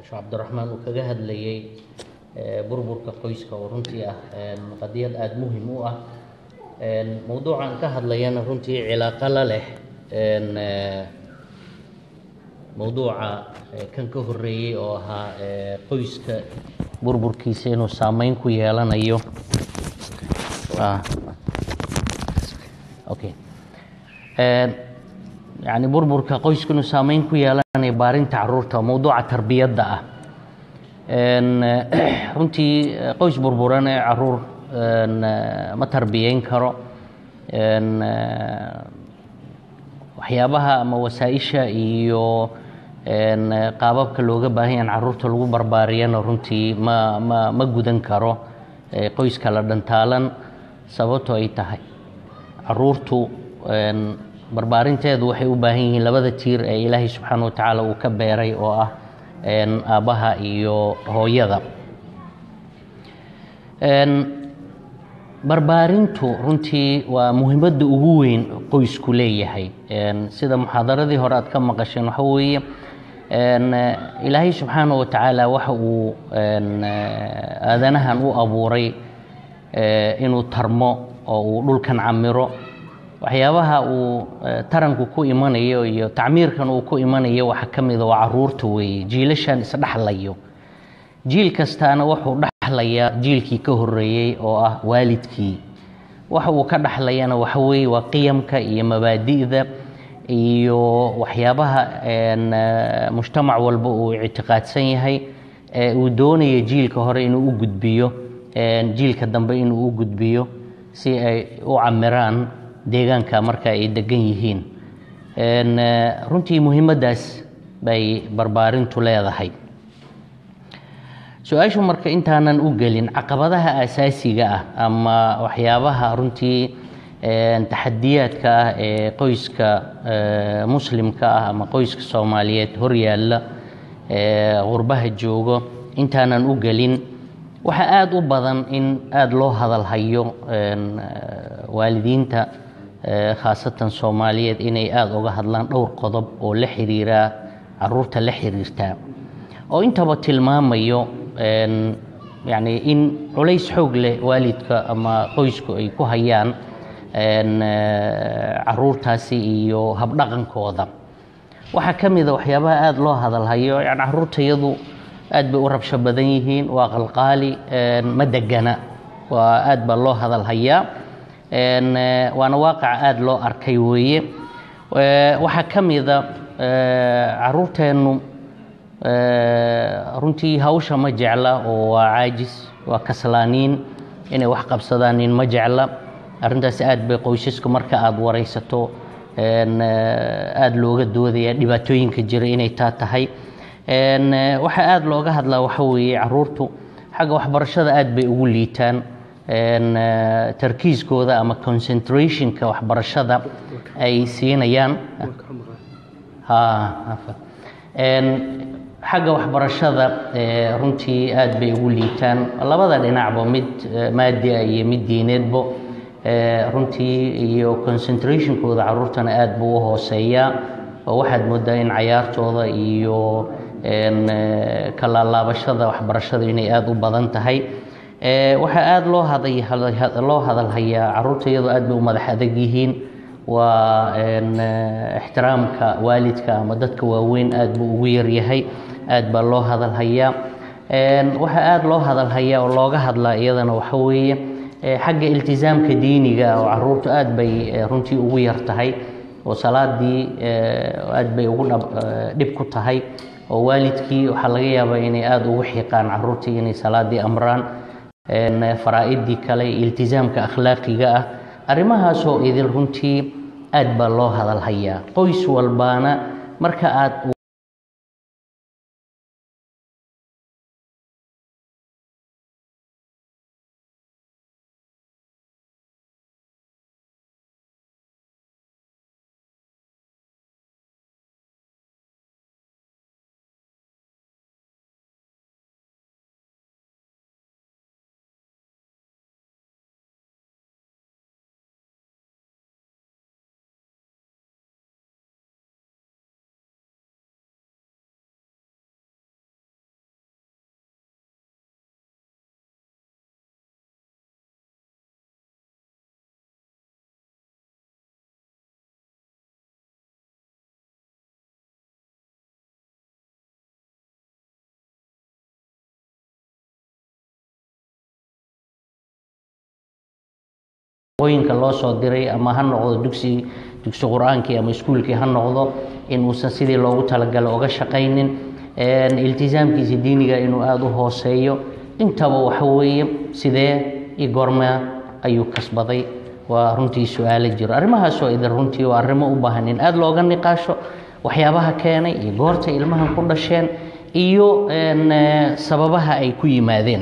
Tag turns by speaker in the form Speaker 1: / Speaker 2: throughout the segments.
Speaker 1: sheekh cabdiraxmaan uu kaga hadlayay burburka qoyska oo runtii ah qadiyad aada muhim u ah mowduucan ka hadlayana runtii cilaaqo la leh mowduuca kan ka horeeyey oo ahaa qoyska burburkiisa inuu saameyn ku yeelanayo okay yani burburka qoysku inuu saameyn ku yeelanayo baarinta caruurta mowduuca tarbiyadda ah runtii qoys burburan ee caruur ma tarbiyeyn karo waxyaabaha ama wasaa-isha iyo qaababka looga baahan yahan caruurta lagu barbaariyana runtii ma ma ma gudan karo qoyska la dhantaalan sababto ay tahay caruurtu barbaarinteedu waxay u baahan yihiin labada tiir ee ilaahay subxaana wa tacaala uu ka beeray oo ah aabbaha iyo hooyada barbaarintu runtii waa muhiimadda ugu weyn qoysku leeyahay sida muxaadaradii hore aad ka maqasheen waxa weeye ilaahay subxaana wa tacaala waxa uu aadanahan u abuuray inuu tarmo oo uu dhulkan camiro waxyaabaha uu taranku ku imanayo iyo tacmiirkan uu ku imanayo waxa ka mida waa caruurta weeye jiilashan isdhexlayo jiil kastaana wuxuu dhexlayaa jiilkii ka horeeyey oo ah waalidkii waxa uu ka dhexlayana waxa weeye waa qiyamka iyo mabaadi'da iyo waxyaabaha mujtamac walba uu ictiqaadsan yahay ee uu doonaya jiilka hore inuu u gudbiyo jiilka dambe inuu u gudbiyo si ay u camiraan deegaanka marka ay degan yihiin runtii muhiimaddaas bay barbaarintu leedahay su-aashu marka intaanan u gelin caqabadaha asaasiga ah ama waxyaabaha runtii taxadiyaadka ah ee qoyska muslimka ah ama qoyska soomaaliyeed horyaalla qurbaha joogo intaanan u gelin waxaa aada u badan in aada loo hadalhayo waalidiinta khaasatan soomaaliyeed inay aada uga hadlaan dhowr qodob oo la xiriiraa caruurta la xiriirtaa oo intaba tilmaamayo yani in culays xoog leh waalidka ama qoysku ay ku hayaan caruurtaasi iyo habdhaqankooda waxaa ka mida waxyaabaha aada loo hadalhayo yani caruurtayadu aad bay u rabsho badan yihiin waa qalqaali ma degana waa aad baa loo hadalhayaa waana waaqaca aada loo arkay weeye waxaa ka mida caruurteennu runtii hawsha ma jecla oo waa caajis waa kaslaaniin inay wax qabsadaanin ma jecla arrintaas aad bay qoysasku marka aada waraysato aada looga doodaya dhibaatooyinka jira inay taa tahay waxaa aada looga hadlaa waxa weeye caruurtu xagga waxbarashada aad bay ugu liitaan tarkiiskooda ama concentrationka waxbarashada ay siinayaan xagga waxbarashada runtii aad bay ugu liitaan labada dhinacba mid maadia iyo mid diineedbo runtii iyo concentrationkooda caruurtana aad buu u hooseeyaa oo waxaad moodaa in cayaartooda iyo kalaalaabashada waxbarashada inay aada u badan tahay waxaa aada loo loo hadalhayaa caruurta iyadoo aad bay u madax adag yihiin waa ixtiraamka waalidka ama dadka waaweyn aad buu ugu yaryahay aad baa loo hadalhayaa waxaa aada loo hadalhayaa oo looga hadlaa iyadana waxa weeye xagga iltisaamka diiniga oo caruurtu aad bay runtii ugu yar tahay oo salaadii aad bay ugu dhib ku tahay oo waalidkii waxaa laga yaabaa inay aada ugu xiiqaan caruurtii inay salaadii amraan faraa-idii kale iltisaamka akhlaaqiga ah arrimahaasoo idil runtii aad baa loo hadalhayaa qoys walbaana marka aad shaqooyinka loo soo diray ama ha noqdo dugsi dugsi qur-aankii ama iskuulkii ha noqdo in uusan sidii loogu talagalay oga shaqaynin iltisaamkiisa diiniga inuu aada u hooseeyo intaba waxa weeye sidee iyo goormaa ayuu kasbaday waa runtii su-aalo jiro arrimahaasoo idin runtii waa arrimo u baahan in aada looga niqaasho waxyaabaha keenay iyo goorta ilmahan ku dhasheen iyo sababaha ay ku yimaadeen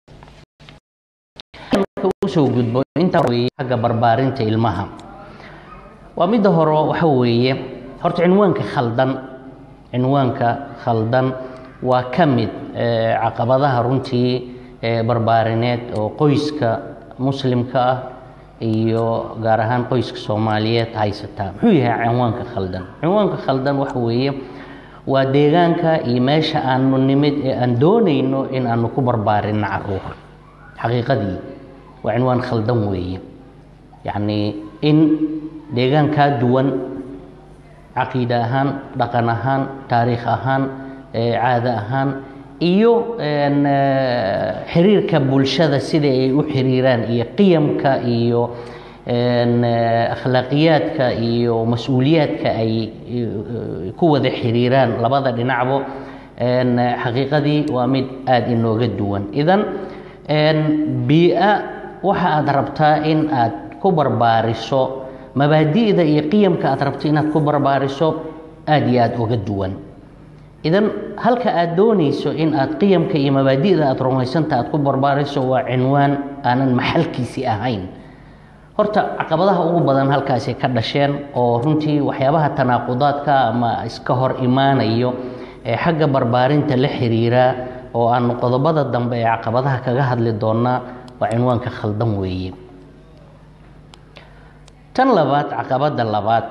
Speaker 1: usoo gudbo intaa weye xagga barbaarinta ilmaha waa midda hore waxa weeye horta cinwaanka khaldan cinwaanka khaldan waa ka mid caqabadaha runtii barbaarineed oo qoyska muslimka ah iyo gaar ahaan qoyska soomaaliyeed haysataa muxuu yahay cinwaanka khaldan cinwaanka khaldan waxa weeye waa deegaanka iyo meesha aanu nimid ee aan doonayno in aanu ku barbaarinno caruur xaqiiqadii waa cinwaan khaldan weeye yacnii in deegaan kaa duwan caqiide ahaan dhaqan ahaan taariikh ahaan caado ahaan iyo xiriirka bulshada sida ay u xiriiraan iyo qiyamka iyo akhlaaqiyaadka iyo mas-uuliyaadka ay ku wada xiriiraan labada dhinacbo xaqiiqadii waa mid aada inooga duwan idan bii-a waxa aada rabtaa in aad ku barbaariso mabaadi'da iyo qiyamka aad rabto inaad ku barbaariso aada iyo aada uga duwan idan halka aad doonayso in aad qiyamka iyo mabaadi'da aad rumaysanta aad ku barbaariso waa cinwaan aanan maxalkiisii ahayn horta caqabadaha ugu badan halkaasi ka dhasheen oo runtii waxyaabaha tanaaqudaadka ama iska hor imaanayo ee xagga barbaarinta la xiriiraa oo aanu qodobada dambe ee caqabadaha kaga hadli doonaa waa cinwaanka khaldan weeye tan labaad caqabadda labaad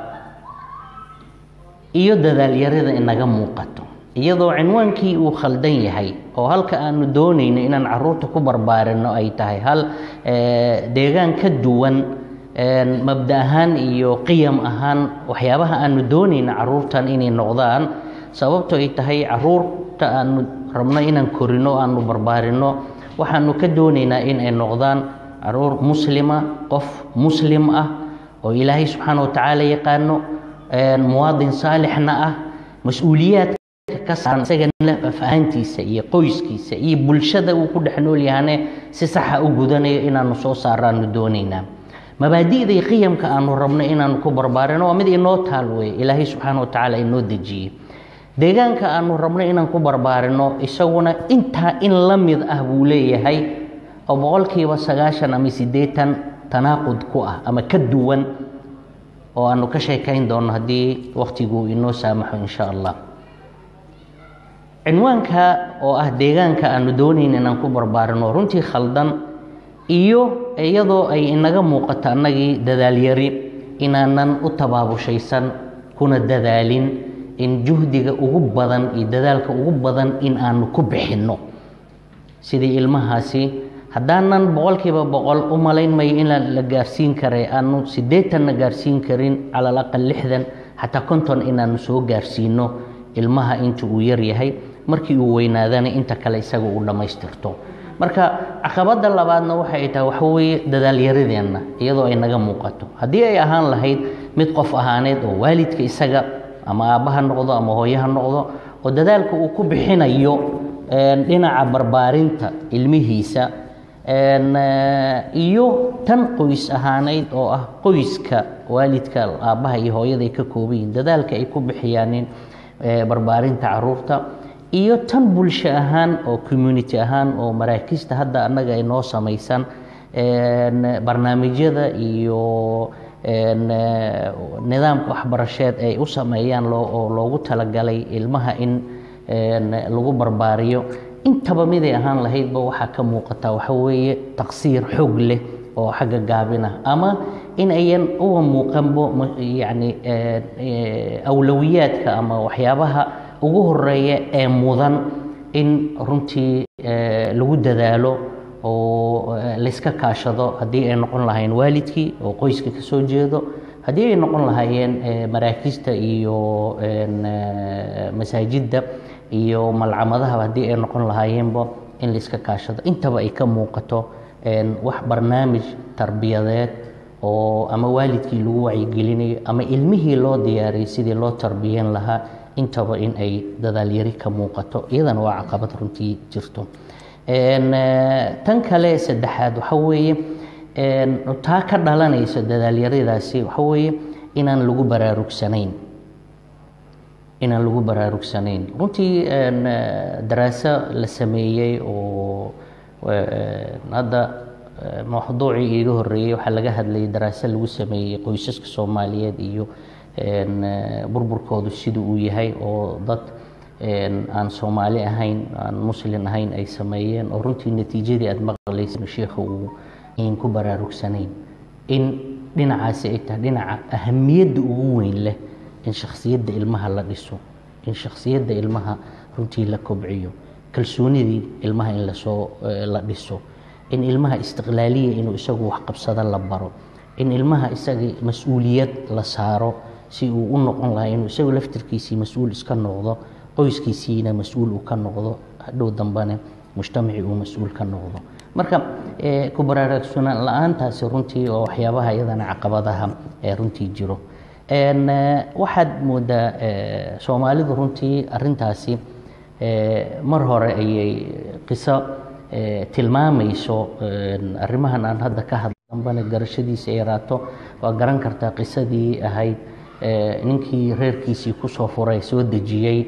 Speaker 1: iyo dadaalyarida inaga muuqato iyadoo cinwaankii uu khaldan yahay oo halka aanu doonayno inaan caruurta ku barbaarinno ay tahay hal deegaan ka duwan mabda ahaan iyo qiyam ahaan waxyaabaha aanu doonayno caruurtan inay noqdaan sababto ay tahay caruurta aanu rabno inaan korino aanu barbaarinno waxaanu ka doonaynaa in ay noqdaan caruur muslima qof muslim ah oo ilaahay subxaana watacaala yaqaano muwaadin saalixna ah mas-uuliyaadka ka saaran isagana afahantiisa iyo qoyskiisa iyo bulshada uu ku dhex nool yahane si saxa u gudanayo inaanu soo saaraanu doonaynaa mabaadi'da iyo qiyamka aanu rabno inaanu ku barbaarino waa mid inoo taal weye ilaahay subxaana watacaala inoo dejiyey deegaanka aanu rabno inaan ku barbaarino isaguna intaa in la mid ah buu leeyahay oo boqolkiiba sagaashan ama siddeetan tanaaqud ku ah ama ka duwan oo aanu ka sheekayn doono haddii wakhtigu inoo saamaxo insha allah cinwaanka oo ah deegaanka aanu doonayn inaan ku barbaarino runtii khaldan iyo iyadoo ay inaga muuqato annagii dadaalyari inaanan u tabaabushaysan kuna dadaalin in juhdiga ugu badan iyo dadaalka ugu badan in aanu ku bixinno sidii ilmahaasi haddaanan boqolkiiba boqol u malayn mayo in la gaarsiin karay aanu siddeetanna gaarsiin karin cala alaqal lixdan xataa konton inaanu soo gaarsiino ilmaha inta uu yar yahay markii uu weynaadana inta kale isaga uu dhammaystirto marka caqabadda labaadna waxay tahay waxa weeye dadaalyaradeenna iyadoo ay naga muuqato haddii ay ahaan lahayd mid qof ahaaneed oo waalidka isaga ama aabba ha noqdo ama hooye ha noqdo oo dadaalka uu ku bixinayo dhinaca barbaarinta ilmihiisa iyo tan qoys ahaaneyd oo ah qoyska waalidka aabbaha iyo hooyada ay ka kooban yihiin dadaalka ay ku bixiyaanin barbaarinta caruurta iyo tan bulsho ahaan oo community ahaan oo maraakiista hadda annaga ay noo samaysan barnaamijyada iyo nidaamka waxbarasheed ay u sameeyaan oo loogu talagalay ilmaha in lagu barbaariyo intaba miday ahaan lahaydba waxaa ka muuqataa waxa weeye taqsiir xoog leh oo xagga gaabinah ama in ayan uga muuqanbo yacni awlowiyaadka ama waxyaabaha ugu horeeya ee mudan in runtii lagu dadaalo oo layska kaashado haddii ay noqon lahaayeen waalidkii oo qoyska ka soo jeedo haddii ay noqon lahaayeen maraakiista iyo masaajidda iyo malcamadahaba haddii ay noqon lahaayeenba in layska kaashado intaba ay ka muuqato wax barnaamij tarbiyadeed oo ama waalidkii lagu wacyigelinayo ama ilmihii loo diyaariyay sidii loo tarbiyan lahaa intaba in ay dadaalyari ka muuqato iyadana waa caqabad runtii jirto tan kale saddexaad waxa weeye taa ka dhalanaysa dadaalyaradaasi waxa weeye inaan lagu baraarugsanayn inaan lagu baraarugsanayn runtii daraaso la sameeyey oo hadda mawduucii iiga horeeyey waxaa laga hadlayay daraaso lagu sameeyey qoysaska soomaaliyeed iyo burburkoodu siduu uu yahay oo dad aan soomaali ahayn aan muslin ahayn ay sameeyeen oo runtii natiijadii aada maqlaysa sheikha uu in ku baraarugsanayn in dhinacaasi ay tahay dhinaca ahamiyadda ugu weyn leh in shakhsiyadda ilmaha la dhiso in shakhsiyadda ilmaha runtii la kobciyo kalsoonidii ilmaha in lasoo la dhiso in ilmaha istiqlaaliya inuu isagu wax qabsado la baro in ilmaha isaga mas-uuliyad la saaro si uu u noqon lahaa inuu isagu laftirkiisii mas-uul iska noqdo qoyskiisiina mas-uul uu ka noqdo hadhow dambane mujtamacii uu mas-uul ka noqdo marka ku baraarugsanaan la-aantaasi runtii oo waxyaabaha iyadana caqabadaha ee runtii jiro waxaad moodaa soomaalidu runtii arintaasi mar hore ayay qiso tilmaamayso arrimahan aan hadda ka hadla dambana garashadiisa yaraato waa garan kartaa qisadii ahayd ninkii reerkiisii kusoo furay soo dejiyey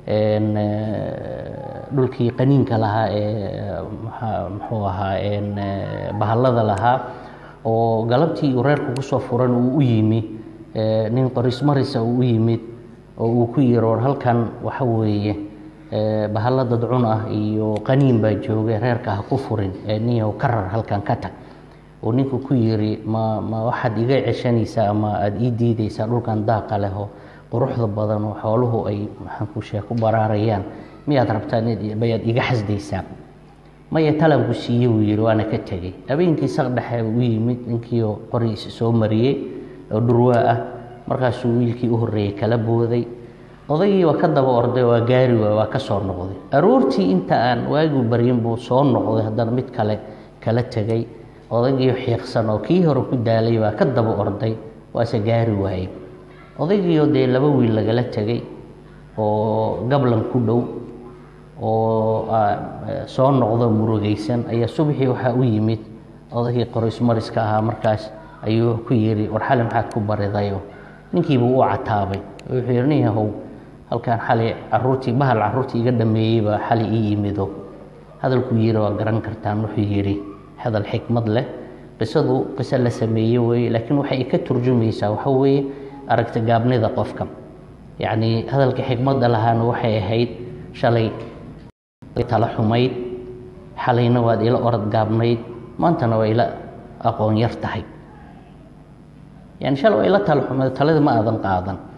Speaker 1: dhulkii qaniinka lahaa ee muxuu ahaa bahallada lahaa oo galabtii uu reerku kusoo furan uu u yimi nin qorismarisa uu u yimid oo uu ku yiri war halkan waxa weeye bahalla dadcun ah iyo qaniin baa joogay reerka ha ku furin niyow ka rar halkan ka tag oo ninku ku yiri ma ma waxaad iga ceshanaysaa ama aada ii diidaysaa dhulkan daaqa leh oo quruxda badan oo xooluhu ay maxaan ku sheeg ku baraarayaan miyaad rabtaa bayaad iga xasdaysaa maya talanku siiye buu yihi waana ka tegey habeenkii saq dhexe u yimid ninkiioo qorigiisa soo mariyey oo dhurwaa ah markaasuu wiilkii u horreeyey kala booday odaygii waa ka daba orday waa gaari waay waa ka soo noqday aroortii inta aan waagiu baryin buu soo noqday haddana mid kale kala tegey odaygii xiiqsan oo kii hore ku daalay baa ka daba orday waase gaari waayey odaygiioo dee laba wiil lagala tegey oo gablan ku dhow oo soo noqdo murugaysan ayaa subaxii waxaa u yimid odaygii qorismariska ahaa markaas ayuu ku yidhi war xali maxaad ku baridayo ninkiibuu u cataabay wuxuu yidhi nin yahow halkan xali caruurtii bahal caruurtii iga dhameeyey baa xali ii yimido hadalkuu yidhi waa garan kartaan wuxuu yidhi hadal xikmad leh qisadu qiso la sameeye weeye laakiin waxay ka turjumaysaa waxa weeye aragti gaabnida qofka yacnii hadalka xikmadda lahaana waxay ahayd shalay tala xumayd xalayna waad ila orod gaabnayd maantana waa ila aqoon yar tahay yani shalay waa ila tala xumayd talada ma aadan qaadan